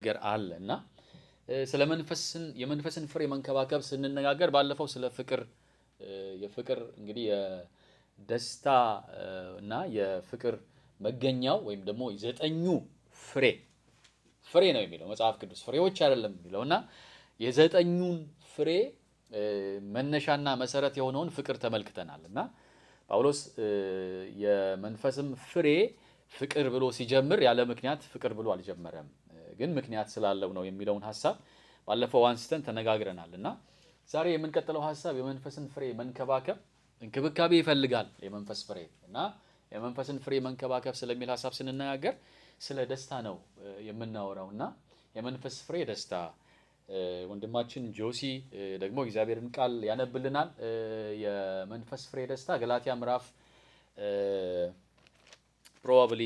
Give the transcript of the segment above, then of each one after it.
ነገር አለ እና ስለ መንፈስን የመንፈስን ፍሬ መንከባከብ ስንነጋገር ባለፈው ስለ ፍቅር የፍቅር እንግዲህ የደስታ እና የፍቅር መገኛው ወይም ደግሞ ዘጠኙ ፍሬ ፍሬ ነው የሚለው መጽሐፍ ቅዱስ ፍሬዎች አይደለም የሚለው እና የዘጠኙን ፍሬ መነሻና መሰረት የሆነውን ፍቅር ተመልክተናል እና ጳውሎስ የመንፈስም ፍሬ ፍቅር ብሎ ሲጀምር ያለ ምክንያት ፍቅር ብሎ አልጀመረም፣ ግን ምክንያት ስላለው ነው የሚለውን ሀሳብ ባለፈው አንስተን ተነጋግረናል እና ዛሬ የምንቀጥለው ሀሳብ የመንፈስን ፍሬ መንከባከብ እንክብካቤ ይፈልጋል የመንፈስ ፍሬ እና የመንፈስን ፍሬ መንከባከብ ስለሚል ሀሳብ ስንነጋገር ስለ ደስታ ነው የምናወራው እና የመንፈስ ፍሬ ደስታ ወንድማችን ጆሲ ደግሞ እግዚአብሔርን ቃል ያነብልናል። የመንፈስ ፍሬ ደስታ ገላትያ ምዕራፍ ፕሮባብሊ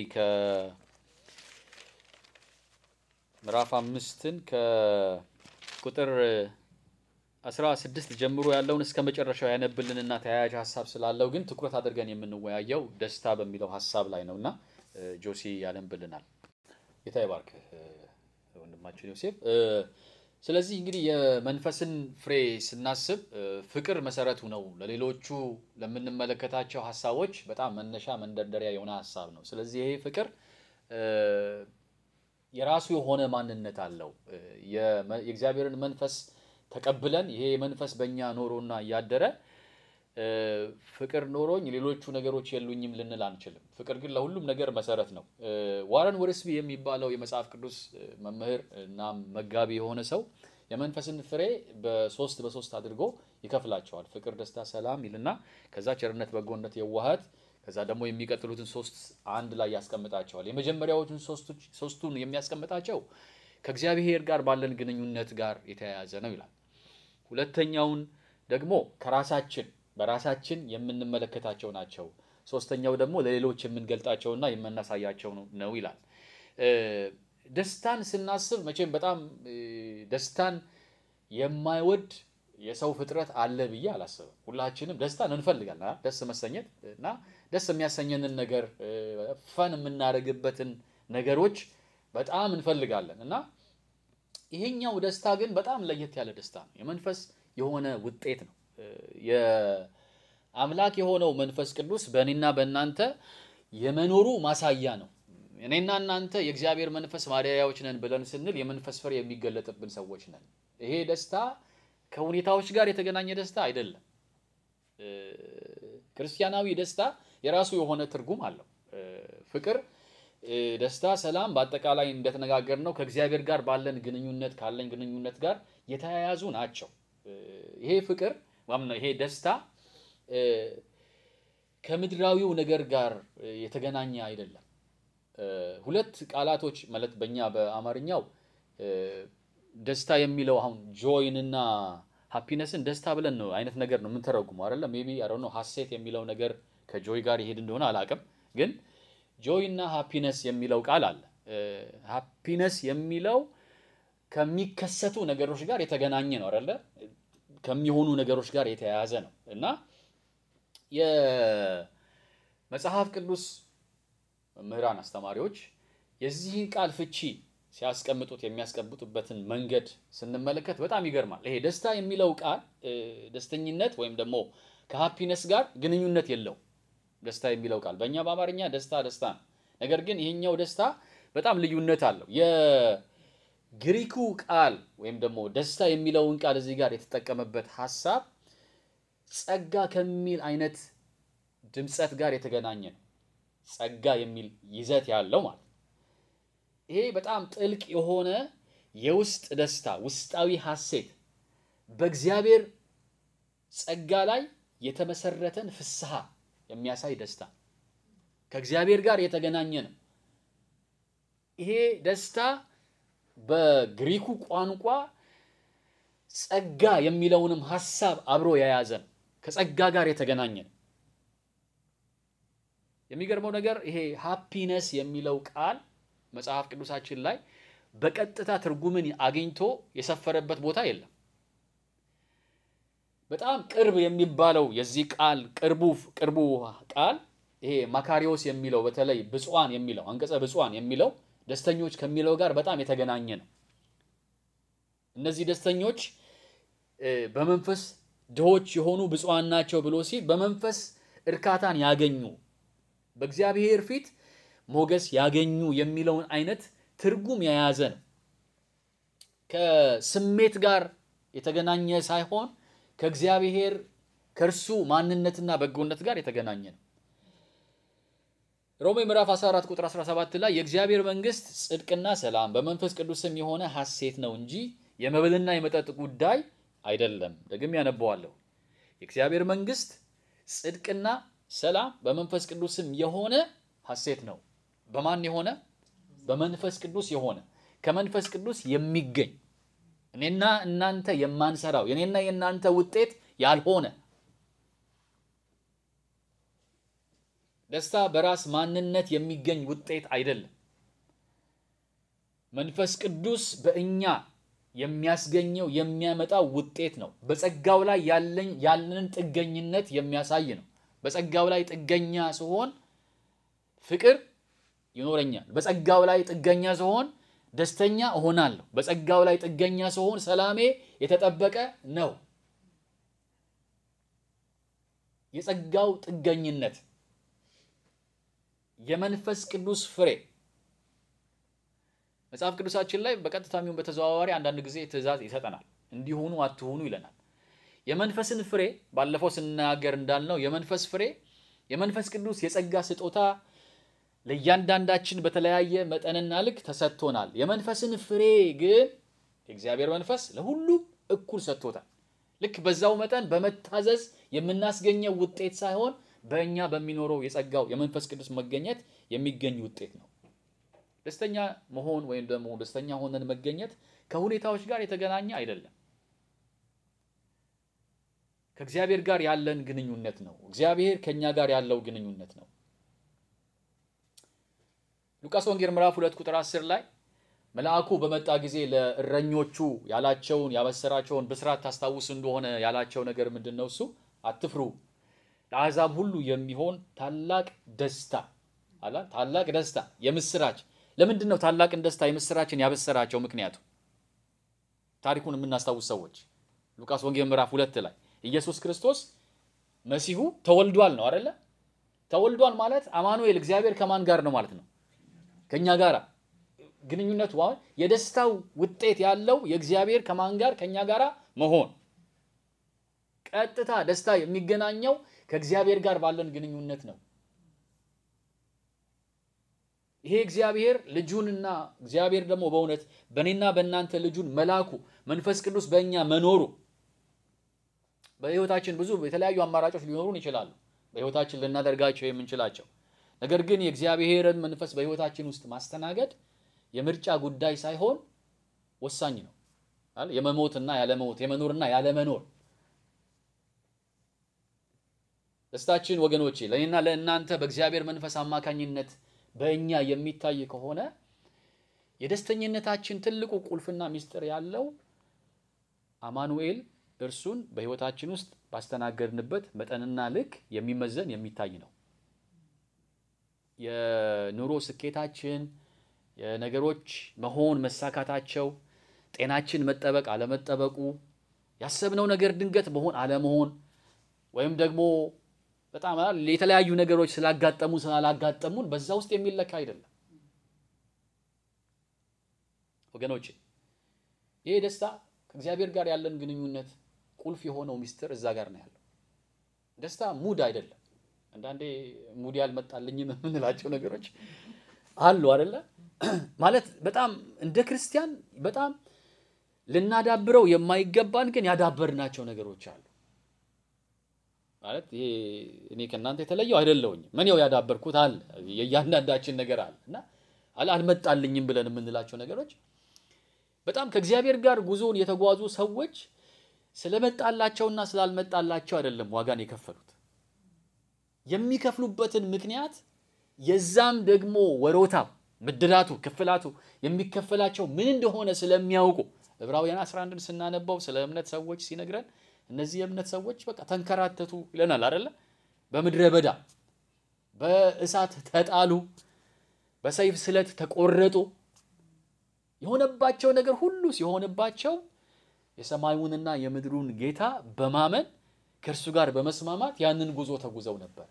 ከምዕራፍ አምስትን ከቁጥር አስራ ስድስት ጀምሮ ያለውን እስከ መጨረሻው ያነብልንና ተያያዥ ሀሳብ ስላለው ግን ትኩረት አድርገን የምንወያየው ደስታ በሚለው ሀሳብ ላይ ነው እና ጆሲ ያነብልናል። ጌታ ይባርክ ወንድማችን ዮሴፍ። ስለዚህ እንግዲህ የመንፈስን ፍሬ ስናስብ ፍቅር መሰረቱ ነው። ለሌሎቹ ለምንመለከታቸው ሀሳቦች በጣም መነሻ መንደርደሪያ የሆነ ሀሳብ ነው። ስለዚህ ይሄ ፍቅር የራሱ የሆነ ማንነት አለው። የእግዚአብሔርን መንፈስ ተቀብለን ይሄ መንፈስ በእኛ ኖሮና እያደረ ፍቅር ኖሮኝ ሌሎቹ ነገሮች የሉኝም ልንል አንችልም። ፍቅር ግን ለሁሉም ነገር መሰረት ነው። ዋረን ወርስቢ የሚባለው የመጽሐፍ ቅዱስ መምህር እና መጋቢ የሆነ ሰው የመንፈስን ፍሬ በሶስት በሶስት አድርጎ ይከፍላቸዋል። ፍቅር፣ ደስታ፣ ሰላም ይልና ከዛ ቸርነት፣ በጎነት፣ የዋሃት ከዛ ደግሞ የሚቀጥሉትን ሶስት አንድ ላይ ያስቀምጣቸዋል። የመጀመሪያዎቹን ሶስቱን የሚያስቀምጣቸው ከእግዚአብሔር ጋር ባለን ግንኙነት ጋር የተያያዘ ነው ይላል። ሁለተኛውን ደግሞ ከራሳችን በራሳችን የምንመለከታቸው ናቸው። ሶስተኛው ደግሞ ለሌሎች የምንገልጣቸውና የምናሳያቸው ነው ይላል። ደስታን ስናስብ መቼም በጣም ደስታን የማይወድ የሰው ፍጥረት አለ ብዬ አላስብም። ሁላችንም ደስታን እንፈልጋለን። ደስ መሰኘት እና ደስ የሚያሰኘንን ነገር ፈን የምናደርግበትን ነገሮች በጣም እንፈልጋለን እና ይሄኛው ደስታ ግን በጣም ለየት ያለ ደስታ ነው። የመንፈስ የሆነ ውጤት ነው። የአምላክ የሆነው መንፈስ ቅዱስ በእኔና በእናንተ የመኖሩ ማሳያ ነው። እኔና እናንተ የእግዚአብሔር መንፈስ ማደሪያዎች ነን ብለን ስንል የመንፈስ ፍሬ የሚገለጥብን ሰዎች ነን። ይሄ ደስታ ከሁኔታዎች ጋር የተገናኘ ደስታ አይደለም። ክርስቲያናዊ ደስታ የራሱ የሆነ ትርጉም አለው። ፍቅር፣ ደስታ፣ ሰላም በአጠቃላይ እንደተነጋገር ነው ከእግዚአብሔር ጋር ባለን ግንኙነት ካለን ግንኙነት ጋር የተያያዙ ናቸው። ይሄ ፍቅር ይሄ ደስታ ከምድራዊው ነገር ጋር የተገናኘ አይደለም። ሁለት ቃላቶች ማለት በእኛ በአማርኛው ደስታ የሚለው አሁን ጆይንና ሃፒነስን ደስታ ብለን ነው አይነት ነገር ነው የምንተረጉመው አይደለም። ሜይ ቢ አይ ዶንት ኖ ሀሴት የሚለው ነገር ከጆይ ጋር ይሄድ እንደሆነ አላውቅም። ግን ጆይ እና ሃፒነስ የሚለው ቃል አለ። ሃፒነስ የሚለው ከሚከሰቱ ነገሮች ጋር የተገናኘ ነው አይደለ? ከሚሆኑ ነገሮች ጋር የተያያዘ ነው እና የመጽሐፍ ቅዱስ መምህራን አስተማሪዎች የዚህን ቃል ፍቺ ሲያስቀምጡት የሚያስቀምጡበትን መንገድ ስንመለከት በጣም ይገርማል። ይሄ ደስታ የሚለው ቃል ደስተኝነት ወይም ደግሞ ከሃፒነስ ጋር ግንኙነት የለው። ደስታ የሚለው ቃል በእኛ በአማርኛ ደስታ ደስታ ነው። ነገር ግን ይሄኛው ደስታ በጣም ልዩነት አለው። የግሪኩ ቃል ወይም ደግሞ ደስታ የሚለውን ቃል እዚህ ጋር የተጠቀመበት ሀሳብ ጸጋ ከሚል አይነት ድምፀት ጋር የተገናኘ ነው። ጸጋ የሚል ይዘት ያለው ማለት ነው። ይሄ በጣም ጥልቅ የሆነ የውስጥ ደስታ፣ ውስጣዊ ሐሴት፣ በእግዚአብሔር ጸጋ ላይ የተመሰረተን ፍስሐ የሚያሳይ ደስታ ከእግዚአብሔር ጋር የተገናኘ ነው። ይሄ ደስታ በግሪኩ ቋንቋ ጸጋ የሚለውንም ሐሳብ አብሮ የያዘ ነው። ከጸጋ ጋር የተገናኘ ነው። የሚገርመው ነገር ይሄ ሃፒነስ የሚለው ቃል መጽሐፍ ቅዱሳችን ላይ በቀጥታ ትርጉምን አግኝቶ የሰፈረበት ቦታ የለም። በጣም ቅርብ የሚባለው የዚህ ቃል ቅርቡ ቅርቡ ቃል ይሄ ማካሪዎስ የሚለው በተለይ ብፁዓን የሚለው አንቀጸ ብፁዓን የሚለው ደስተኞች ከሚለው ጋር በጣም የተገናኘ ነው። እነዚህ ደስተኞች በመንፈስ ድሆች የሆኑ ብፁዓን ናቸው ብሎ ሲል በመንፈስ እርካታን ያገኙ በእግዚአብሔር ፊት ሞገስ ያገኙ የሚለውን አይነት ትርጉም የያዘ ነው። ከስሜት ጋር የተገናኘ ሳይሆን ከእግዚአብሔር ከእርሱ ማንነትና በጎነት ጋር የተገናኘ ነው። ሮሜ ምዕራፍ 14 ቁጥር 17 ላይ የእግዚአብሔር መንግሥት ጽድቅና ሰላም በመንፈስ ቅዱስም የሆነ ሐሴት ነው እንጂ የመብልና የመጠጥ ጉዳይ አይደለም። ደግም ያነበዋለሁ። የእግዚአብሔር መንግሥት ጽድቅና ሰላም በመንፈስ ቅዱስም የሆነ ሐሴት ነው። በማን የሆነ? በመንፈስ ቅዱስ የሆነ ከመንፈስ ቅዱስ የሚገኝ እኔና እናንተ የማንሰራው የኔና የእናንተ ውጤት ያልሆነ ደስታ በራስ ማንነት የሚገኝ ውጤት አይደለም። መንፈስ ቅዱስ በእኛ የሚያስገኘው የሚያመጣው ውጤት ነው። በጸጋው ላይ ያለኝ ያለንን ጥገኝነት የሚያሳይ ነው። በጸጋው ላይ ጥገኛ ስሆን ፍቅር ይኖረኛል። በጸጋው ላይ ጥገኛ ስሆን ደስተኛ እሆናለሁ። በጸጋው ላይ ጥገኛ ስሆን ሰላሜ የተጠበቀ ነው። የጸጋው ጥገኝነት የመንፈስ ቅዱስ ፍሬ መጽሐፍ ቅዱሳችን ላይ በቀጥታ የሚሆን በተዘዋዋሪ አንዳንድ ጊዜ ትእዛዝ ይሰጠናል። እንዲሆኑ አትሆኑ ይለናል። የመንፈስን ፍሬ ባለፈው ስናገር እንዳልነው የመንፈስ ፍሬ የመንፈስ ቅዱስ የጸጋ ስጦታ ለእያንዳንዳችን በተለያየ መጠንና ልክ ተሰጥቶናል። የመንፈስን ፍሬ ግን የእግዚአብሔር መንፈስ ለሁሉም እኩል ሰጥቶታል። ልክ በዛው መጠን በመታዘዝ የምናስገኘው ውጤት ሳይሆን በእኛ በሚኖረው የጸጋው የመንፈስ ቅዱስ መገኘት የሚገኝ ውጤት ነው። ደስተኛ መሆን ወይም ደግሞ ደስተኛ ሆነን መገኘት ከሁኔታዎች ጋር የተገናኘ አይደለም። ከእግዚአብሔር ጋር ያለን ግንኙነት ነው። እግዚአብሔር ከእኛ ጋር ያለው ግንኙነት ነው። ሉቃስ ወንጌል ምዕራፍ ሁለት ቁጥር 10 ላይ መልአኩ በመጣ ጊዜ ለእረኞቹ ያላቸውን ያበሰራቸውን ብስራት ታስታውስ እንደሆነ ያላቸው ነገር ምንድን ነው? እሱ አትፍሩ፣ ለአሕዛብ ሁሉ የሚሆን ታላቅ ደስታ አላ ታላቅ ደስታ የምስራች። ለምንድን ነው ታላቅን ደስታ የምስራችን ያበሰራቸው? ምክንያቱ ታሪኩን የምናስታውስ ሰዎች ሉቃስ ወንጌል ምዕራፍ ሁለት ላይ ኢየሱስ ክርስቶስ መሲሁ ተወልዷል ነው አይደለ? ተወልዷል ማለት አማኑኤል እግዚአብሔር ከማን ጋር ነው ማለት ነው? ከኛ ጋር ግንኙነቱ አሁን የደስታው ውጤት ያለው የእግዚአብሔር ከማን ጋር ከኛ ጋር መሆን ቀጥታ ደስታ የሚገናኘው ከእግዚአብሔር ጋር ባለን ግንኙነት ነው። ይሄ እግዚአብሔር ልጁንና እግዚአብሔር ደግሞ በእውነት በእኔና በእናንተ ልጁን መላኩ መንፈስ ቅዱስ በእኛ መኖሩ በሕይወታችን ብዙ የተለያዩ አማራጮች ሊኖሩን ይችላሉ፣ በሕይወታችን ልናደርጋቸው የምንችላቸው ነገር ግን የእግዚአብሔርን መንፈስ በሕይወታችን ውስጥ ማስተናገድ የምርጫ ጉዳይ ሳይሆን ወሳኝ ነው። የመሞትና ያለመሞት የመኖርና ያለመኖር ደስታችን ወገኖቼ ለእኔና ለእናንተ በእግዚአብሔር መንፈስ አማካኝነት በእኛ የሚታይ ከሆነ የደስተኝነታችን ትልቁ ቁልፍና ምስጢር ያለው አማኑኤል እርሱን በሕይወታችን ውስጥ ባስተናገድንበት መጠንና ልክ የሚመዘን የሚታይ ነው። የኑሮ ስኬታችን፣ የነገሮች መሆን መሳካታቸው፣ ጤናችን መጠበቅ አለመጠበቁ፣ ያሰብነው ነገር ድንገት መሆን አለመሆን ወይም ደግሞ በጣም የተለያዩ ነገሮች ስላጋጠሙ ስላላጋጠሙን በዛ ውስጥ የሚለካ አይደለም ወገኖቼ። ይሄ ደስታ ከእግዚአብሔር ጋር ያለን ግንኙነት ቁልፍ የሆነው ሚስጥር እዛ ጋር ነው ያለው። ደስታ ሙድ አይደለም። አንዳንዴ ሙድ ያልመጣልኝም የምንላቸው ነገሮች አሉ አይደለ? ማለት በጣም እንደ ክርስቲያን በጣም ልናዳብረው የማይገባን ግን ያዳበርናቸው ነገሮች አሉ። ማለት ይሄ እኔ ከእናንተ የተለየው አይደለሁኝም። ምን ያው ያዳበርኩት አለ የእያንዳንዳችን ነገር አለ እና አልመጣልኝም ብለን የምንላቸው ነገሮች በጣም ከእግዚአብሔር ጋር ጉዞውን የተጓዙ ሰዎች ስለመጣላቸውና ስላልመጣላቸው አይደለም ዋጋን የከፈሉት የሚከፍሉበትን ምክንያት የዛም ደግሞ ወሮታው ምድራቱ ክፍላቱ የሚከፈላቸው ምን እንደሆነ ስለሚያውቁ ዕብራውያን 11ን ስናነባው ስለ እምነት ሰዎች ሲነግረን እነዚህ የእምነት ሰዎች በቃ ተንከራተቱ ይለናል አይደለ? በምድረ በዳ በእሳት ተጣሉ፣ በሰይፍ ስለት ተቆረጡ። የሆነባቸው ነገር ሁሉ ሲሆንባቸው የሰማዩንና የምድሩን ጌታ በማመን ከእርሱ ጋር በመስማማት ያንን ጉዞ ተጉዘው ነበር።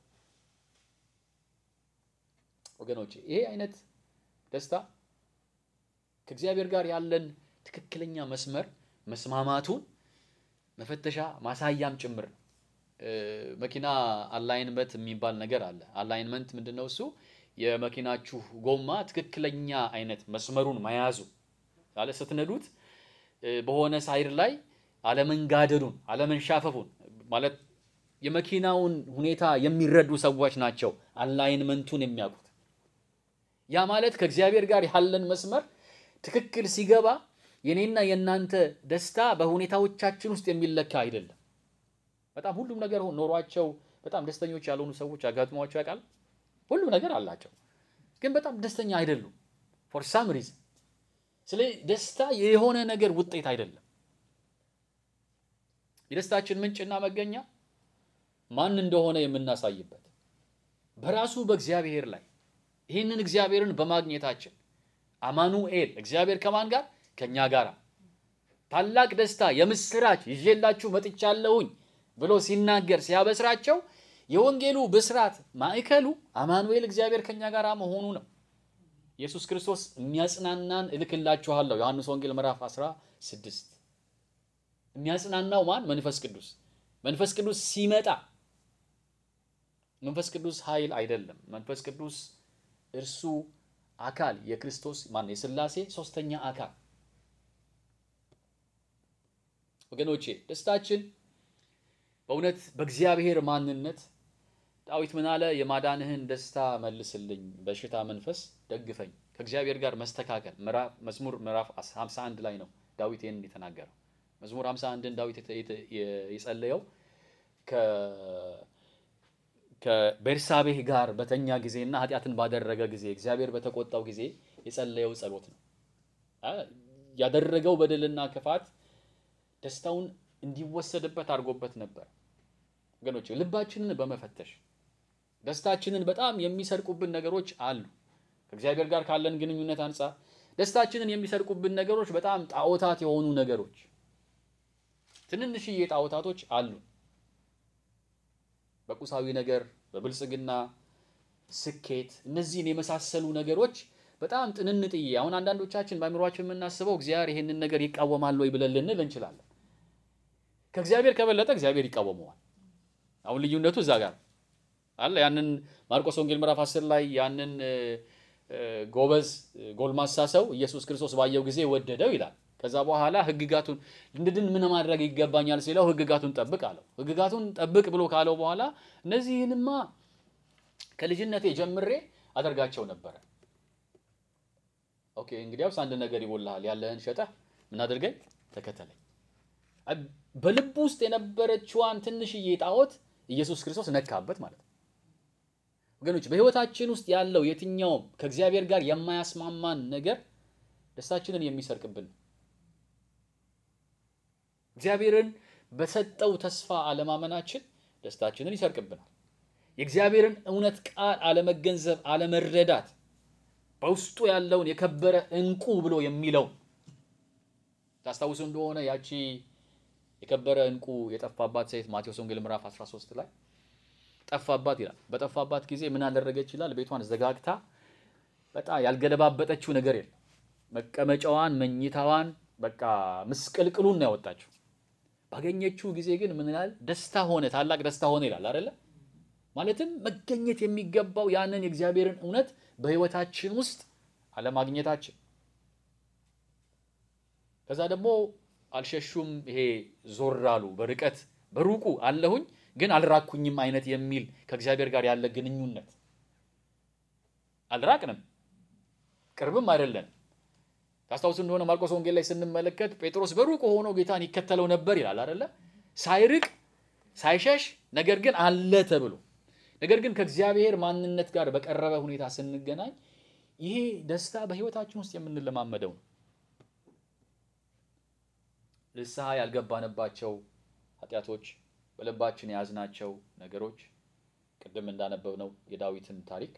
ወገኖች ይሄ አይነት ደስታ ከእግዚአብሔር ጋር ያለን ትክክለኛ መስመር መስማማቱን መፈተሻ ማሳያም ጭምር ነው። መኪና አላይንመንት የሚባል ነገር አለ። አላይንመንት ምንድን ነው? እሱ የመኪናችሁ ጎማ ትክክለኛ አይነት መስመሩን መያዙ ያለ ስትነዱት በሆነ ሳይድ ላይ አለመንጋደዱን፣ አለመንሻፈፉን ማለት የመኪናውን ሁኔታ የሚረዱ ሰዎች ናቸው አላይንመንቱን የሚያውቁት። ያ ማለት ከእግዚአብሔር ጋር ያለን መስመር ትክክል ሲገባ የኔና የእናንተ ደስታ በሁኔታዎቻችን ውስጥ የሚለካ አይደለም። በጣም ሁሉም ነገር ኖሯቸው በጣም ደስተኞች ያልሆኑ ሰዎች አጋጥሟቸው ያውቃል። ሁሉም ነገር አላቸው፣ ግን በጣም ደስተኛ አይደሉም ፎር ሳም ሪዝን። ስለዚህ ደስታ የሆነ ነገር ውጤት አይደለም። የደስታችን ምንጭና መገኛ ማን እንደሆነ የምናሳይበት በራሱ በእግዚአብሔር ላይ ይህንን እግዚአብሔርን በማግኘታችን አማኑኤል እግዚአብሔር ከማን ጋር ከኛ ጋር ታላቅ ደስታ የምስራች ይዤላችሁ መጥቻለሁኝ ብሎ ሲናገር ሲያበስራቸው የወንጌሉ ብስራት ማዕከሉ አማኑኤል እግዚአብሔር ከኛ ጋር መሆኑ ነው። ኢየሱስ ክርስቶስ የሚያጽናናን እልክላችኋለሁ ዮሐንስ ወንጌል ምዕራፍ 16 የሚያጽናናው ማን? መንፈስ ቅዱስ። መንፈስ ቅዱስ ሲመጣ መንፈስ ቅዱስ ኃይል አይደለም። መንፈስ ቅዱስ እርሱ አካል የክርስቶስ ማን የሥላሴ ሶስተኛ አካል ወገኖቼ ደስታችን በእውነት በእግዚአብሔር ማንነት ዳዊት ምን አለ? የማዳንህን ደስታ መልስልኝ፣ በሽታ መንፈስ ደግፈኝ። ከእግዚአብሔር ጋር መስተካከል መዝሙር ምዕራፍ 51 ላይ ነው ዳዊት ይህንን የተናገረው። መዝሙር 51ን ዳዊት የጸለየው ከቤርሳቤህ ጋር በተኛ ጊዜና ኃጢአትን ባደረገ ጊዜ እግዚአብሔር በተቆጣው ጊዜ የጸለየው ጸሎት ነው። ያደረገው በደልና ክፋት ደስታውን እንዲወሰድበት አድርጎበት ነበር። ወገኖች ልባችንን በመፈተሽ ደስታችንን በጣም የሚሰርቁብን ነገሮች አሉ። ከእግዚአብሔር ጋር ካለን ግንኙነት አንጻር ደስታችንን የሚሰርቁብን ነገሮች በጣም ጣዖታት የሆኑ ነገሮች፣ ትንንሽዬ ጣዖታቶች አሉ። በቁሳዊ ነገር፣ በብልጽግና ስኬት፣ እነዚህን የመሳሰሉ ነገሮች በጣም ጥንንጥዬ አሁን አንዳንዶቻችን በአእምሯችን የምናስበው እግዚአብሔር ይሄንን ነገር ይቃወማል ወይ ብለን ልንል እንችላለን። ከእግዚአብሔር ከበለጠ እግዚአብሔር ይቃወመዋል። አሁን ልዩነቱ እዛ ጋር አለ። ያንን ማርቆስ ወንጌል ምዕራፍ 10 ላይ ያንን ጎበዝ ጎልማሳ ሰው ኢየሱስ ክርስቶስ ባየው ጊዜ ወደደው ይላል። ከዛ በኋላ ሕግጋቱን እንድድን ምን ማድረግ ይገባኛል ሲለው ሕግጋቱን ጠብቅ አለው። ሕግጋቱን ጠብቅ ብሎ ካለው በኋላ እነዚህንማ ከልጅነቴ ጀምሬ አደርጋቸው ነበረ። ኦኬ እንግዲያውስ አንድ ነገር ይጎልሃል፣ ያለህን ሸጠህ ምን አድርገኝ ተከተለኝ። በልቡ ውስጥ የነበረችዋን ትንሽዬ ጣዖት ኢየሱስ ክርስቶስ ነካበት ማለት ነው። ወገኖች በሕይወታችን ውስጥ ያለው የትኛውም ከእግዚአብሔር ጋር የማያስማማን ነገር ደስታችንን የሚሰርቅብን እግዚአብሔርን በሰጠው ተስፋ አለማመናችን ደስታችንን ይሰርቅብናል። የእግዚአብሔርን እውነት ቃል አለመገንዘብ፣ አለመረዳት በውስጡ ያለውን የከበረ ዕንቁ ብሎ የሚለው ታስታውሱ እንደሆነ ያቺ የከበረ ዕንቁ የጠፋባት ሴት ማቴዎስ ወንጌል ምዕራፍ 13 ላይ ጠፋባት ይላል። በጠፋባት ጊዜ ምን አደረገች ይላል? ቤቷን ዘጋግታ በጣም ያልገለባበጠችው ነገር የለም። መቀመጫዋን፣ መኝታዋን በቃ ምስቅልቅሉን ነው ያወጣችው። ባገኘችው ጊዜ ግን ምን ይላል? ደስታ ሆነ፣ ታላቅ ደስታ ሆነ ይላል አይደለ? ማለትም መገኘት የሚገባው ያንን የእግዚአብሔርን እውነት በሕይወታችን ውስጥ አለማግኘታችን። ከዛ ደግሞ አልሸሹም፣ ይሄ ዞር አሉ፣ በርቀት በሩቁ አለሁኝ ግን አልራኩኝም አይነት የሚል ከእግዚአብሔር ጋር ያለ ግንኙነት አልራቅንም፣ ቅርብም አይደለንም። ታስታውሱ እንደሆነ ማርቆስ ወንጌል ላይ ስንመለከት ጴጥሮስ በሩቅ ሆኖ ጌታን ይከተለው ነበር ይላል አይደለ? ሳይርቅ ሳይሸሽ፣ ነገር ግን አለ ተብሎ ነገር ግን ከእግዚአብሔር ማንነት ጋር በቀረበ ሁኔታ ስንገናኝ ይሄ ደስታ በሕይወታችን ውስጥ የምንለማመደው ነው። ንስሐ ያልገባንባቸው ኃጢአቶች በልባችን የያዝናቸው ነገሮች ቅድም እንዳነበብነው የዳዊትን ታሪክ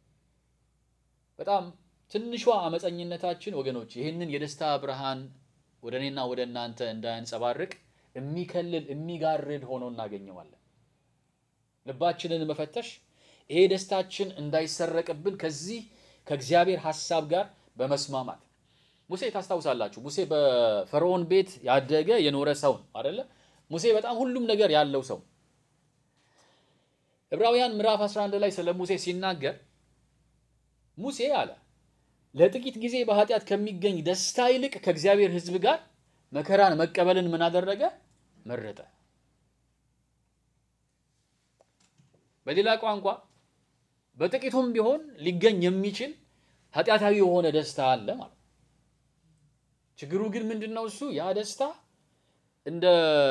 በጣም ትንሿ አመፀኝነታችን ወገኖች ይህንን የደስታ ብርሃን ወደ እኔና ወደ እናንተ እንዳያንጸባርቅ የሚከልል የሚጋርድ ሆኖ እናገኘዋለን። ልባችንን መፈተሽ ይሄ ደስታችን እንዳይሰረቅብን ከዚህ ከእግዚአብሔር ሐሳብ ጋር በመስማማት ሙሴ ታስታውሳላችሁ። ሙሴ በፈርዖን ቤት ያደገ የኖረ ሰው ነው አይደለ? ሙሴ በጣም ሁሉም ነገር ያለው ሰው። ዕብራውያን ምዕራፍ 11 ላይ ስለ ሙሴ ሲናገር ሙሴ አለ ለጥቂት ጊዜ በኃጢአት ከሚገኝ ደስታ ይልቅ ከእግዚአብሔር ሕዝብ ጋር መከራን መቀበልን ምን አደረገ? መረጠ። በሌላ ቋንቋ በጥቂቱም ቢሆን ሊገኝ የሚችል ኃጢአታዊ የሆነ ደስታ አለ ማለት ነው። ችግሩ ግን ምንድን ነው? እሱ ያ ደስታ እንደ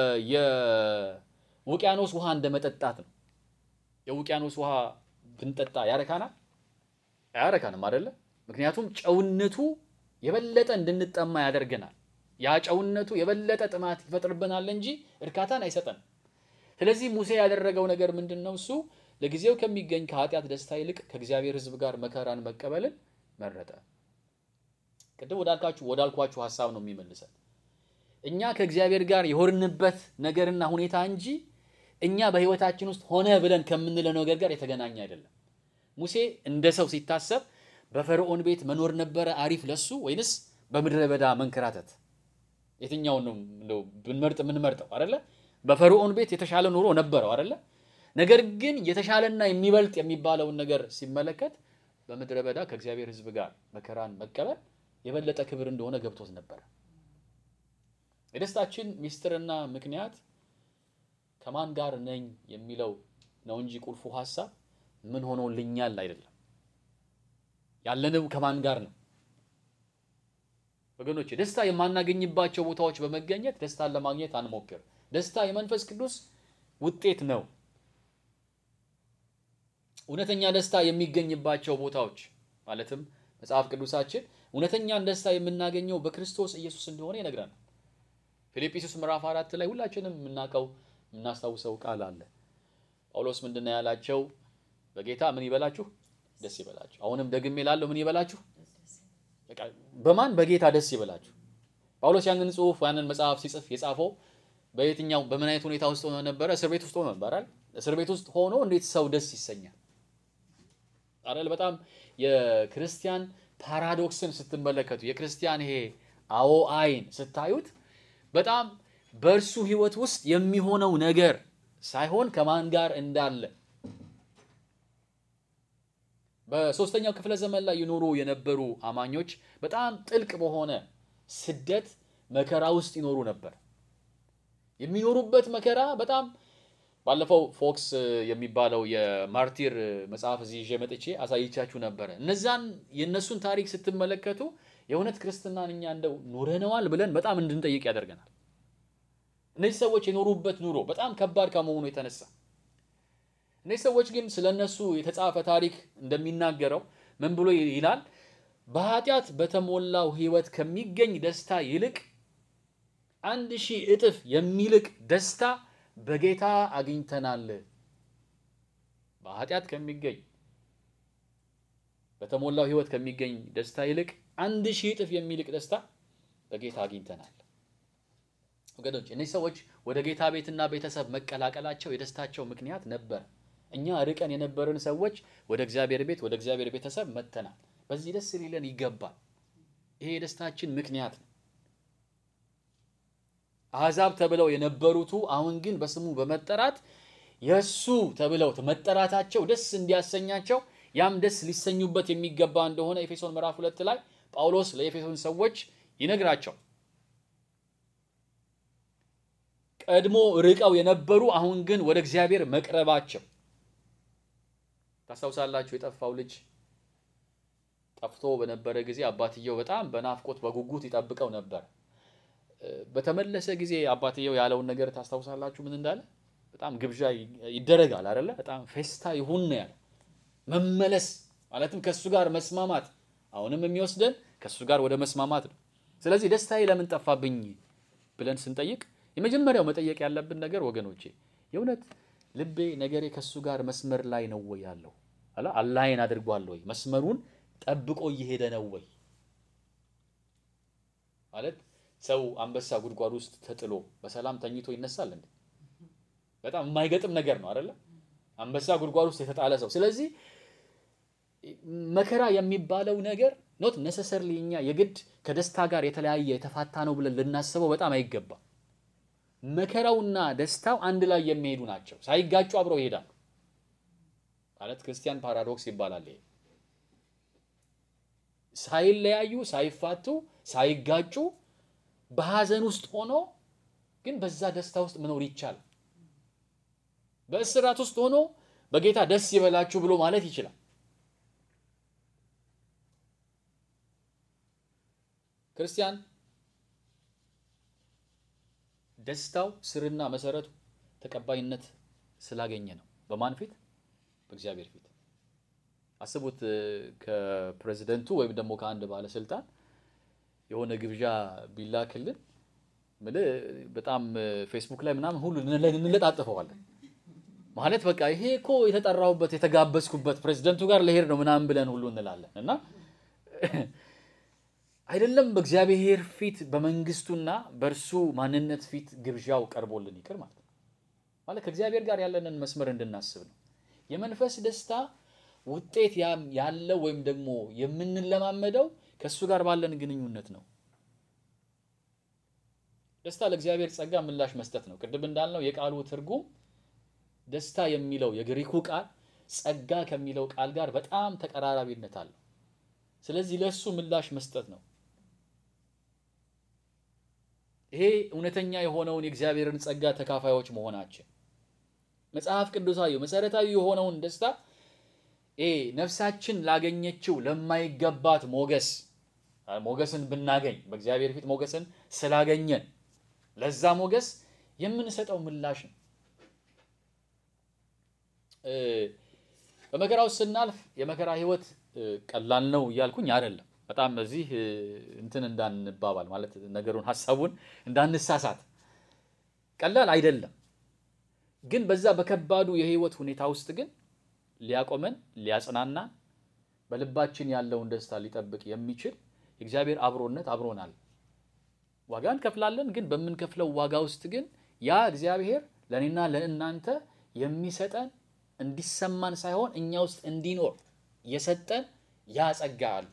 የውቅያኖስ ውሃ እንደ መጠጣት ነው። የውቅያኖስ ውሃ ብንጠጣ ያረካናል? አያረካንም አይደለ? ምክንያቱም ጨውነቱ የበለጠ እንድንጠማ ያደርገናል። ያ ጨውነቱ የበለጠ ጥማት ይፈጥርብናል እንጂ እርካታን አይሰጠንም። ስለዚህ ሙሴ ያደረገው ነገር ምንድን ነው? እሱ ለጊዜው ከሚገኝ ከኃጢአት ደስታ ይልቅ ከእግዚአብሔር ሕዝብ ጋር መከራን መቀበልን መረጠ። ቅድም ወዳልካችሁ ወዳልኳችሁ ሀሳብ ነው የሚመልሰን። እኛ ከእግዚአብሔር ጋር የሆንበት ነገርና ሁኔታ እንጂ እኛ በሕይወታችን ውስጥ ሆነ ብለን ከምንለው ነገር ጋር የተገናኘ አይደለም። ሙሴ እንደ ሰው ሲታሰብ በፈርዖን ቤት መኖር ነበረ አሪፍ ለሱ ወይንስ በምድረ በዳ መንከራተት? የትኛውን ነው እንደው ብንመርጥ የምንመርጠው አይደለ? በፈርዖን ቤት የተሻለ ኑሮ ነበረው አይደለ? ነገር ግን የተሻለና የሚበልጥ የሚባለውን ነገር ሲመለከት በምድረ በዳ ከእግዚአብሔር ሕዝብ ጋር መከራን መቀበል የበለጠ ክብር እንደሆነ ገብቶት ነበረ። የደስታችን ሚስጥርና ምክንያት ከማን ጋር ነኝ የሚለው ነው እንጂ ቁልፉ ሀሳብ ምን ሆኖልኛል አይደለም። ያለነው ከማን ጋር ነው? ወገኖች ደስታ የማናገኝባቸው ቦታዎች በመገኘት ደስታን ለማግኘት አንሞክር። ደስታ የመንፈስ ቅዱስ ውጤት ነው። እውነተኛ ደስታ የሚገኝባቸው ቦታዎች ማለትም መጽሐፍ ቅዱሳችን እውነተኛን ደስታ የምናገኘው በክርስቶስ ኢየሱስ እንደሆነ ይነግረናል። ፊልጵስዩስ ምዕራፍ አራት ላይ ሁላችንም የምናውቀው የምናስታውሰው ቃል አለ። ጳውሎስ ምንድን ነው ያላቸው? በጌታ ምን ይበላችሁ? ደስ ይበላችሁ። አሁንም ደግሜ እላለሁ ምን ይበላችሁ? በቃ በማን በጌታ ደስ ይበላችሁ። ጳውሎስ ያንን ጽሑፍ ያንን መጽሐፍ ሲጽፍ የጻፈው በየትኛው በምን አይነት ሁኔታ ውስጥ ሆኖ ነበረ? እስር ቤት ውስጥ ሆኖ ነበር አይደል? እስር ቤት ውስጥ ሆኖ እንዴት ሰው ደስ ይሰኛል አይደል? በጣም የክርስቲያን ፓራዶክስን ስትመለከቱ የክርስቲያን ይሄ አዎ አይን ስታዩት በጣም በእርሱ ሕይወት ውስጥ የሚሆነው ነገር ሳይሆን ከማን ጋር እንዳለ በሶስተኛው ክፍለ ዘመን ላይ ይኖሩ የነበሩ አማኞች በጣም ጥልቅ በሆነ ስደት መከራ ውስጥ ይኖሩ ነበር። የሚኖሩበት መከራ በጣም ባለፈው ፎክስ የሚባለው የማርቲር መጽሐፍ እዚህ ይዤ መጥቼ አሳይቻችሁ ነበረ። እነዛን የእነሱን ታሪክ ስትመለከቱ የእውነት ክርስትናን እኛ እንደው ኖረነዋል ብለን በጣም እንድንጠይቅ ያደርገናል። እነዚህ ሰዎች የኖሩበት ኑሮ በጣም ከባድ ከመሆኑ የተነሳ እነዚህ ሰዎች ግን ስለ እነሱ የተጻፈ ታሪክ እንደሚናገረው ምን ብሎ ይላል? በኃጢአት በተሞላው ሕይወት ከሚገኝ ደስታ ይልቅ አንድ ሺህ እጥፍ የሚልቅ ደስታ በጌታ አግኝተናል። በኃጢአት ከሚገኝ በተሞላው ሕይወት ከሚገኝ ደስታ ይልቅ አንድ ሺህ እጥፍ የሚልቅ ደስታ በጌታ አግኝተናል። ወገኖች እነዚህ ሰዎች ወደ ጌታ ቤትና ቤተሰብ መቀላቀላቸው የደስታቸው ምክንያት ነበር። እኛ ርቀን የነበርን ሰዎች ወደ እግዚአብሔር ቤት ወደ እግዚአብሔር ቤተሰብ መጥተናል። በዚህ ደስ ሊለን ይገባል። ይሄ የደስታችን ምክንያት ነው። አሕዛብ ተብለው የነበሩቱ አሁን ግን በስሙ በመጠራት የእሱ ተብለው መጠራታቸው ደስ እንዲያሰኛቸው ያም ደስ ሊሰኙበት የሚገባ እንደሆነ ኤፌሶን ምዕራፍ ሁለት ላይ ጳውሎስ ለኤፌሶን ሰዎች ይነግራቸው ቀድሞ ርቀው የነበሩ አሁን ግን ወደ እግዚአብሔር መቅረባቸው ታስታውሳላችሁ። የጠፋው ልጅ ጠፍቶ በነበረ ጊዜ አባትየው በጣም በናፍቆት በጉጉት ይጠብቀው ነበር። በተመለሰ ጊዜ አባትየው ያለውን ነገር ታስታውሳላችሁ። ምን እንዳለ? በጣም ግብዣ ይደረጋል አይደለ? በጣም ፌስታ ይሁን ነው ያለ። መመለስ ማለትም ከእሱ ጋር መስማማት፣ አሁንም የሚወስደን ከእሱ ጋር ወደ መስማማት ነው። ስለዚህ ደስታዬ ለምን ጠፋብኝ ብለን ስንጠይቅ የመጀመሪያው መጠየቅ ያለብን ነገር ወገኖቼ የእውነት ልቤ ነገሬ ከእሱ ጋር መስመር ላይ ነው ወይ ያለው አላ አላይን አድርጓል ወይ መስመሩን ጠብቆ እየሄደ ነው ወይ ማለት ሰው አንበሳ ጉድጓድ ውስጥ ተጥሎ በሰላም ተኝቶ ይነሳል እንዴ? በጣም የማይገጥም ነገር ነው አይደለ? አንበሳ ጉድጓድ ውስጥ የተጣለ ሰው። ስለዚህ መከራ የሚባለው ነገር ኖት ነሰሰርሊ እኛ የግድ ከደስታ ጋር የተለያየ የተፋታ ነው ብለን ልናስበው በጣም አይገባም። መከራውና ደስታው አንድ ላይ የሚሄዱ ናቸው። ሳይጋጩ አብረው ይሄዳሉ። ማለት ክርስቲያን ፓራዶክስ ይባላል ይሄ። ሳይለያዩ፣ ሳይፋቱ፣ ሳይጋጩ በሐዘን ውስጥ ሆኖ ግን በዛ ደስታ ውስጥ መኖር ይቻላል። በእስራት ውስጥ ሆኖ በጌታ ደስ ይበላችሁ ብሎ ማለት ይችላል። ክርስቲያን ደስታው ስርና መሰረቱ ተቀባይነት ስላገኘ ነው። በማን ፊት? በእግዚአብሔር ፊት። አስቡት፣ ከፕሬዝደንቱ ወይም ደግሞ ከአንድ ባለስልጣን የሆነ ግብዣ ቢላክልን ምልህ በጣም ፌስቡክ ላይ ምናምን ሁሉ እንለጣጥፈዋለን። ማለት በቃ ይሄ እኮ የተጠራሁበት የተጋበዝኩበት ፕሬዝደንቱ ጋር ለሄድ ነው ምናምን ብለን ሁሉ እንላለን እና አይደለም በእግዚአብሔር ፊት በመንግስቱና በእርሱ ማንነት ፊት ግብዣው ቀርቦልን ይቅር ማለት ነው። ማለት ከእግዚአብሔር ጋር ያለንን መስመር እንድናስብ ነው። የመንፈስ ደስታ ውጤት ያለው ወይም ደግሞ የምንለማመደው ከእሱ ጋር ባለን ግንኙነት ነው። ደስታ ለእግዚአብሔር ጸጋ ምላሽ መስጠት ነው። ቅድም እንዳልነው የቃሉ ትርጉም ደስታ የሚለው የግሪኩ ቃል ጸጋ ከሚለው ቃል ጋር በጣም ተቀራራቢነት አለው። ስለዚህ ለእሱ ምላሽ መስጠት ነው። ይሄ እውነተኛ የሆነውን የእግዚአብሔርን ጸጋ ተካፋዮች መሆናችን መጽሐፍ ቅዱሳዊ መሰረታዊ የሆነውን ደስታ ይሄ ነፍሳችን ላገኘችው ለማይገባት ሞገስ ሞገስን ብናገኝ በእግዚአብሔር ፊት ሞገስን ስላገኘን ለዛ ሞገስ የምንሰጠው ምላሽ ነው። በመከራ ውስጥ ስናልፍ የመከራ ህይወት ቀላል ነው እያልኩኝ አይደለም። በጣም እዚህ እንትን እንዳንባባል ማለት ነገሩን ሀሳቡን እንዳንሳሳት ቀላል አይደለም። ግን በዛ በከባዱ የህይወት ሁኔታ ውስጥ ግን ሊያቆመን ሊያጽናና በልባችን ያለውን ደስታ ሊጠብቅ የሚችል የእግዚአብሔር አብሮነት አብሮናል። ዋጋ እንከፍላለን። ግን በምንከፍለው ዋጋ ውስጥ ግን ያ እግዚአብሔር ለእኔና ለእናንተ የሚሰጠን እንዲሰማን ሳይሆን እኛ ውስጥ እንዲኖር የሰጠን ያ ጸጋ አለ።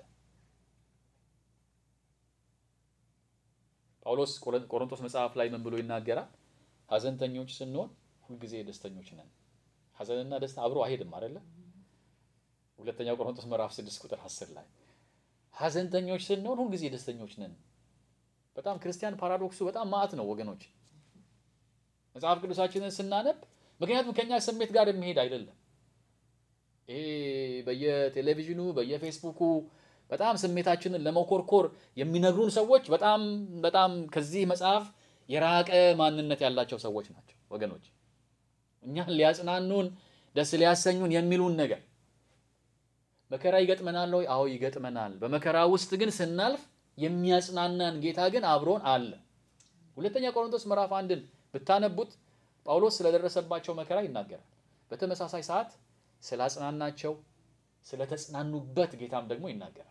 ጳውሎስ ቆሮንቶስ መጽሐፍ ላይ ምን ብሎ ይናገራል? ሐዘንተኞች ስንሆን ሁልጊዜ ደስተኞች ነን። ሐዘንና ደስታ አብሮ አይሄድም አይደለ? ሁለተኛው ቆሮንቶስ ምዕራፍ 6 ቁጥር 10 ላይ ሐዘንተኞች ስንሆን ሁልጊዜ ደስተኞች ነን። በጣም ክርስቲያን ፓራዶክሱ በጣም ማዕት ነው ወገኖች። መጽሐፍ ቅዱሳችንን ስናነብ ምክንያቱም ከኛ ስሜት ጋር የሚሄድ አይደለም። ይሄ በየቴሌቪዥኑ በየፌስቡኩ በጣም ስሜታችንን ለመኮርኮር የሚነግሩን ሰዎች በጣም በጣም ከዚህ መጽሐፍ የራቀ ማንነት ያላቸው ሰዎች ናቸው ወገኖች። እኛን ሊያጽናኑን ደስ ሊያሰኙን የሚሉን ነገር መከራ ይገጥመናል ወይ? አዎ ይገጥመናል። በመከራ ውስጥ ግን ስናልፍ የሚያጽናናን ጌታ ግን አብሮን አለ። ሁለተኛ ቆሮንቶስ ምዕራፍ አንድን ብታነቡት ጳውሎስ ስለደረሰባቸው መከራ ይናገራል። በተመሳሳይ ሰዓት ስላጽናናቸው ስለተጽናኑበት ጌታም ደግሞ ይናገራል።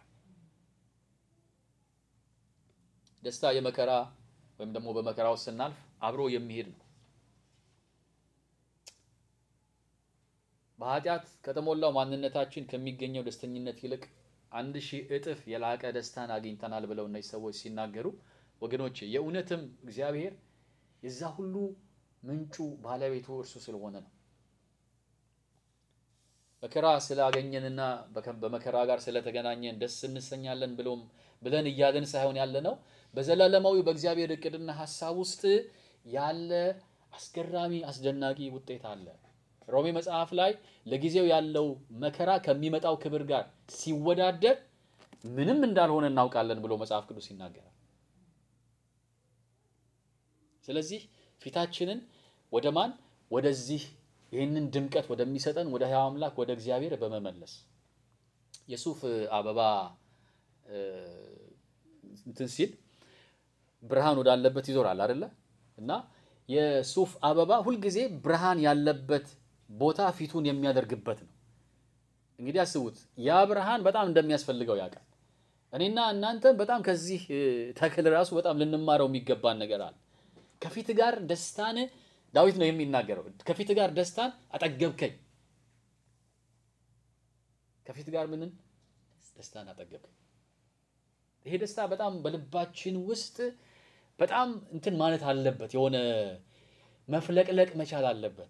ደስታ የመከራ ወይም ደግሞ በመከራ ውስጥ ስናልፍ አብሮ የሚሄድ ነው። በኃጢአት ከተሞላው ማንነታችን ከሚገኘው ደስተኝነት ይልቅ አንድ ሺህ እጥፍ የላቀ ደስታን አግኝተናል ብለው እነዚህ ሰዎች ሲናገሩ ወገኖች የእውነትም እግዚአብሔር የዛ ሁሉ ምንጩ ባለቤቱ እርሱ ስለሆነ ነው። መከራ ስላገኘንና በመከራ ጋር ስለተገናኘን ደስ እንሰኛለን ብሎም ብለን እያለን ሳይሆን ያለ ነው በዘላለማዊ በእግዚአብሔር እቅድና ሀሳብ ውስጥ ያለ አስገራሚ አስደናቂ ውጤት አለ። ሮሜ መጽሐፍ ላይ ለጊዜው ያለው መከራ ከሚመጣው ክብር ጋር ሲወዳደር ምንም እንዳልሆነ እናውቃለን ብሎ መጽሐፍ ቅዱስ ይናገራል። ስለዚህ ፊታችንን ወደ ማን ወደዚህ ይህንን ድምቀት ወደሚሰጠን ወደ ሕያው አምላክ ወደ እግዚአብሔር በመመለስ የሱፍ አበባ እንትን ሲል ብርሃን ወዳለበት ይዞራል አይደለ? እና የሱፍ አበባ ሁልጊዜ ብርሃን ያለበት ቦታ ፊቱን የሚያደርግበት ነው። እንግዲህ አስቡት፣ ያ ብርሃን በጣም እንደሚያስፈልገው ያውቃል። እኔና እናንተ በጣም ከዚህ ተክል ራሱ በጣም ልንማረው የሚገባን ነገር አለ። ከፊት ጋር ደስታን ዳዊት ነው የሚናገረው። ከፊት ጋር ደስታን አጠገብከኝ። ከፊት ጋር ምንን ደስታን አጠገብከኝ። ይሄ ደስታ በጣም በልባችን ውስጥ በጣም እንትን ማለት አለበት። የሆነ መፍለቅለቅ መቻል አለበት።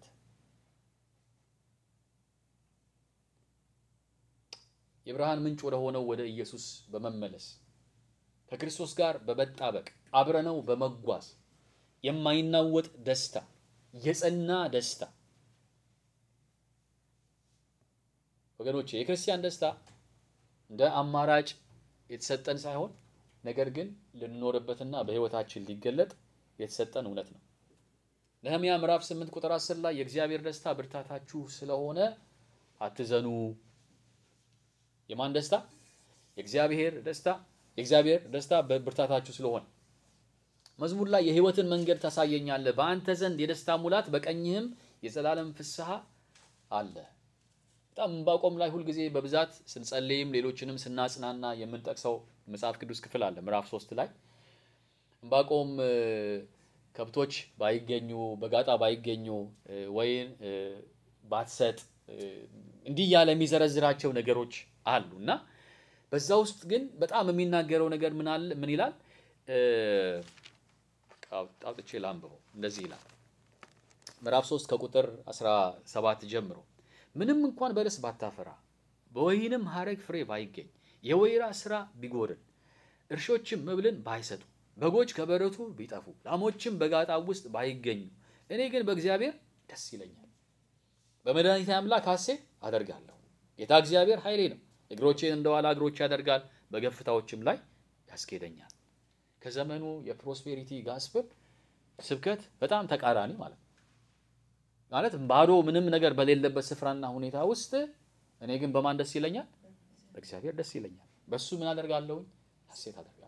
የብርሃን ምንጭ ወደ ሆነው ወደ ኢየሱስ በመመለስ ከክርስቶስ ጋር በመጣበቅ አብረነው በመጓዝ የማይናወጥ ደስታ፣ የጸና ደስታ ወገኖቼ፣ የክርስቲያን ደስታ እንደ አማራጭ የተሰጠን ሳይሆን ነገር ግን ልንኖርበትና በሕይወታችን ሊገለጥ የተሰጠን እውነት ነው። ነህምያ ምዕራፍ 8 ቁጥር 10 ላይ የእግዚአብሔር ደስታ ብርታታችሁ ስለሆነ አትዘኑ። የማን ደስታ? የእግዚአብሔር ደስታ። የእግዚአብሔር ደስታ በብርታታችሁ ስለሆነ መዝሙር ላይ የሕይወትን መንገድ ታሳየኛለህ፣ በአንተ ዘንድ የደስታ ሙላት፣ በቀኝህም የዘላለም ፍስሐ አለ። በጣም ዕንባቆም ላይ ሁልጊዜ በብዛት ስንጸልይም ሌሎችንም ስናጽናና የምንጠቅሰው መጽሐፍ ቅዱስ ክፍል አለ። ምዕራፍ ሶስት ላይ ዕንባቆም ከብቶች ባይገኙ በጋጣ ባይገኙ ወይን ባትሰጥ እንዲህ እያለ የሚዘረዝራቸው ነገሮች አሉ እና በዛ ውስጥ ግን በጣም የሚናገረው ነገር ምን አለ? ምን ይላል? አውጥቼ ላንብበው። እንደዚህ ይላል ምዕራፍ 3 ከቁጥር 17 ጀምሮ ምንም እንኳን በለስ ባታፈራ በወይንም ሐረግ ፍሬ ባይገኝ የወይራ ስራ ቢጎድል እርሾችም መብልን ባይሰጡ በጎች ከበረቱ ቢጠፉ ላሞችም በጋጣ ውስጥ ባይገኙ እኔ ግን በእግዚአብሔር ደስ ይለኛል፣ በመድኃኒቴ አምላክ ሐሴት አደርጋለሁ። ጌታ እግዚአብሔር ኃይሌ ነው፣ እግሮቼን እንደ ዋላ እግሮች ያደርጋል፣ በከፍታዎችም ላይ ያስኬደኛል። ከዘመኑ የፕሮስፔሪቲ ጋስፕል ስብከት በጣም ተቃራኒ ማለት ነው። ማለት ባዶ ምንም ነገር በሌለበት ስፍራና ሁኔታ ውስጥ እኔ ግን በማን ደስ ይለኛል? በእግዚአብሔር ደስ ይለኛል። በሱ ምን አደርጋለሁኝ? ሐሴት አደርጋለሁ።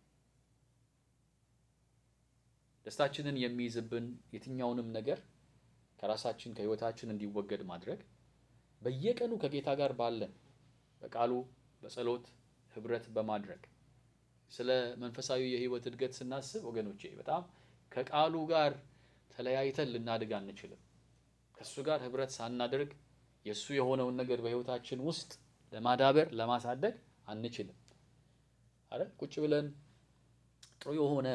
ደስታችንን የሚይዝብን የትኛውንም ነገር ከራሳችን ከሕይወታችን እንዲወገድ ማድረግ በየቀኑ ከጌታ ጋር ባለን በቃሉ በጸሎት ህብረት በማድረግ ስለ መንፈሳዊ የሕይወት እድገት ስናስብ ወገኖቼ በጣም ከቃሉ ጋር ተለያይተን ልናድግ አንችልም። ከእሱ ጋር ህብረት ሳናደርግ የእሱ የሆነውን ነገር በሕይወታችን ውስጥ ለማዳበር ለማሳደግ አንችልም። አረ ቁጭ ብለን ጥሩ የሆነ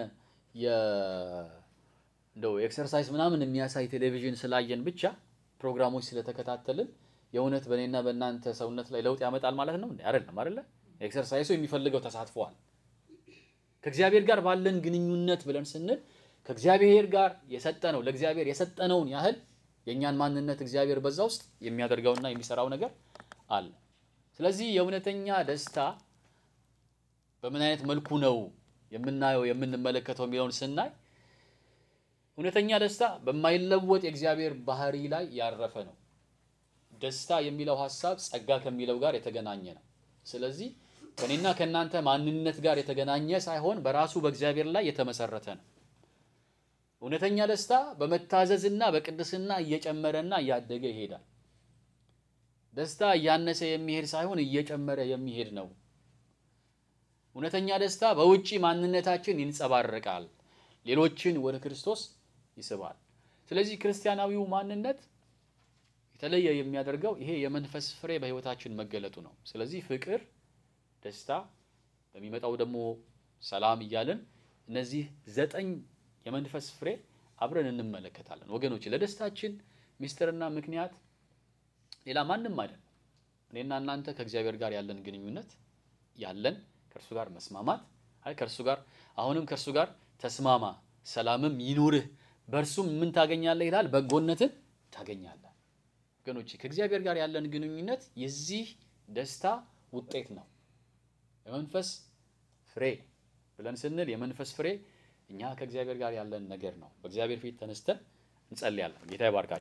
እንደው ኤክሰርሳይዝ ምናምን የሚያሳይ ቴሌቪዥን ስላየን ብቻ ፕሮግራሞች ስለተከታተልን የእውነት በእኔና በእናንተ ሰውነት ላይ ለውጥ ያመጣል ማለት ነው? አይደለም። አይደለ? ኤክሰርሳይሱ የሚፈልገው ተሳትፏል። ከእግዚአብሔር ጋር ባለን ግንኙነት ብለን ስንል ከእግዚአብሔር ጋር የሰጠነው ለእግዚአብሔር የሰጠነውን ያህል የእኛን ማንነት እግዚአብሔር በዛ ውስጥ የሚያደርገውና የሚሰራው ነገር አለ። ስለዚህ የእውነተኛ ደስታ በምን አይነት መልኩ ነው የምናየው የምንመለከተው የሚለውን ስናይ እውነተኛ ደስታ በማይለወጥ የእግዚአብሔር ባህሪ ላይ ያረፈ ነው። ደስታ የሚለው ሀሳብ ጸጋ ከሚለው ጋር የተገናኘ ነው። ስለዚህ ከእኔና ከእናንተ ማንነት ጋር የተገናኘ ሳይሆን በራሱ በእግዚአብሔር ላይ የተመሰረተ ነው። እውነተኛ ደስታ በመታዘዝና በቅድስና እየጨመረና እያደገ ይሄዳል። ደስታ እያነሰ የሚሄድ ሳይሆን እየጨመረ የሚሄድ ነው። እውነተኛ ደስታ በውጪ ማንነታችን ይንጸባረቃል፣ ሌሎችን ወደ ክርስቶስ ይስባል። ስለዚህ ክርስቲያናዊው ማንነት የተለየ የሚያደርገው ይሄ የመንፈስ ፍሬ በሕይወታችን መገለጡ ነው። ስለዚህ ፍቅር፣ ደስታ፣ በሚመጣው ደግሞ ሰላም እያልን እነዚህ ዘጠኝ የመንፈስ ፍሬ አብረን እንመለከታለን። ወገኖች ለደስታችን ሚስጥርና ምክንያት ሌላ ማንም አይደለም። እኔና እናንተ ከእግዚአብሔር ጋር ያለን ግንኙነት ያለን ከእርሱ ጋር መስማማት አይ ከእርሱ ጋር አሁንም ከእርሱ ጋር ተስማማ፣ ሰላምም ይኑርህ፣ በእርሱም ምን ታገኛለህ ይላል? በጎነትን ታገኛለህ። ወገኖቼ ከእግዚአብሔር ጋር ያለን ግንኙነት የዚህ ደስታ ውጤት ነው። የመንፈስ ፍሬ ብለን ስንል የመንፈስ ፍሬ እኛ ከእግዚአብሔር ጋር ያለን ነገር ነው። በእግዚአብሔር ፊት ተነስተን እንጸልያለን። ጌታ ይባርካችሁ።